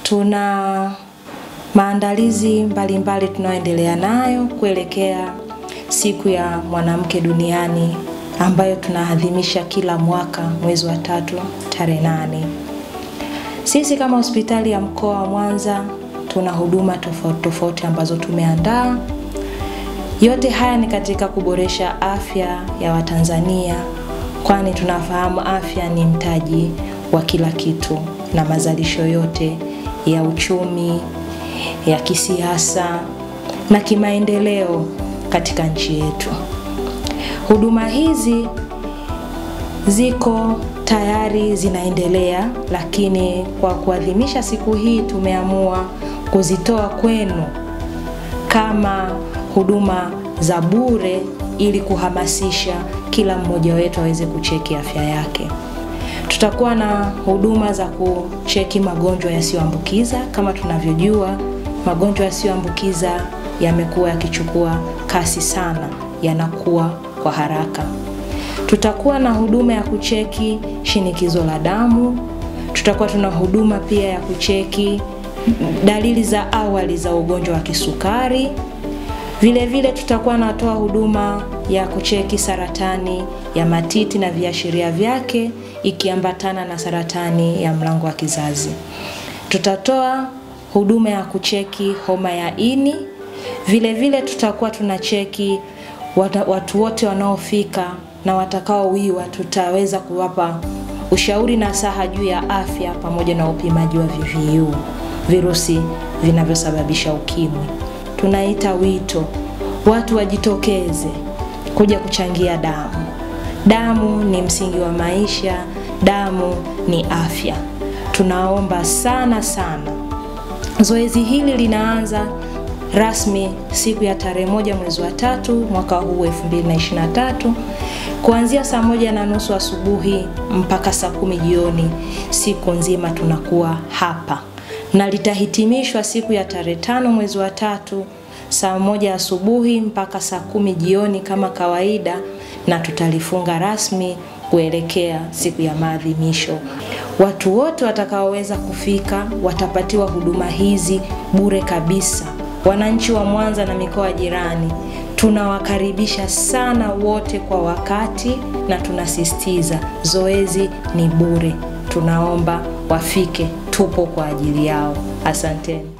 tuna maandalizi mbalimbali tunayoendelea nayo kuelekea siku ya mwanamke duniani ambayo tunaadhimisha kila mwaka mwezi wa tatu tarehe nane. Sisi kama hospitali ya mkoa wa Mwanza tuna huduma tofauti tofauti ambazo tumeandaa. Yote haya ni katika kuboresha afya ya Watanzania, kwani tunafahamu afya ni mtaji wa kila kitu na mazalisho yote ya uchumi, ya kisiasa na kimaendeleo katika nchi yetu. Huduma hizi ziko tayari zinaendelea, lakini kwa kuadhimisha siku hii tumeamua kuzitoa kwenu kama huduma za bure ili kuhamasisha kila mmoja wetu aweze kucheki afya yake. Tutakuwa na huduma za kucheki magonjwa yasiyoambukiza. Kama tunavyojua, magonjwa yasiyoambukiza yamekuwa yakichukua kasi sana, yanakuwa kwa haraka. Tutakuwa na huduma ya kucheki shinikizo la damu. Tutakuwa tuna huduma pia ya kucheki dalili za awali za ugonjwa wa kisukari. Vile vile tutakuwa natoa huduma ya kucheki saratani ya matiti na viashiria vyake ikiambatana na saratani ya mlango wa kizazi. Tutatoa huduma ya kucheki homa ya ini. Vile vile tutakuwa tunacheki watu wote wanaofika na watakaowiwa, tutaweza kuwapa ushauri na saha juu ya afya pamoja na upimaji wa VVU, virusi vinavyosababisha ukimwi. Tunaita wito watu wajitokeze kuja kuchangia damu. Damu ni msingi wa maisha, damu ni afya. Tunaomba sana sana. Zoezi hili linaanza rasmi siku ya tarehe moja mwezi wa tatu mwaka huu 2023 kuanzia saa moja na nusu asubuhi mpaka saa kumi jioni. Siku nzima tunakuwa hapa na litahitimishwa siku ya tarehe tano mwezi wa tatu saa moja asubuhi mpaka saa kumi jioni kama kawaida, na tutalifunga rasmi kuelekea siku ya maadhimisho. Watu wote watakaoweza kufika watapatiwa huduma hizi bure kabisa. Wananchi wa Mwanza na mikoa jirani tunawakaribisha sana wote kwa wakati, na tunasisitiza zoezi ni bure. Tunaomba wafike, tupo kwa ajili yao. Asanteni.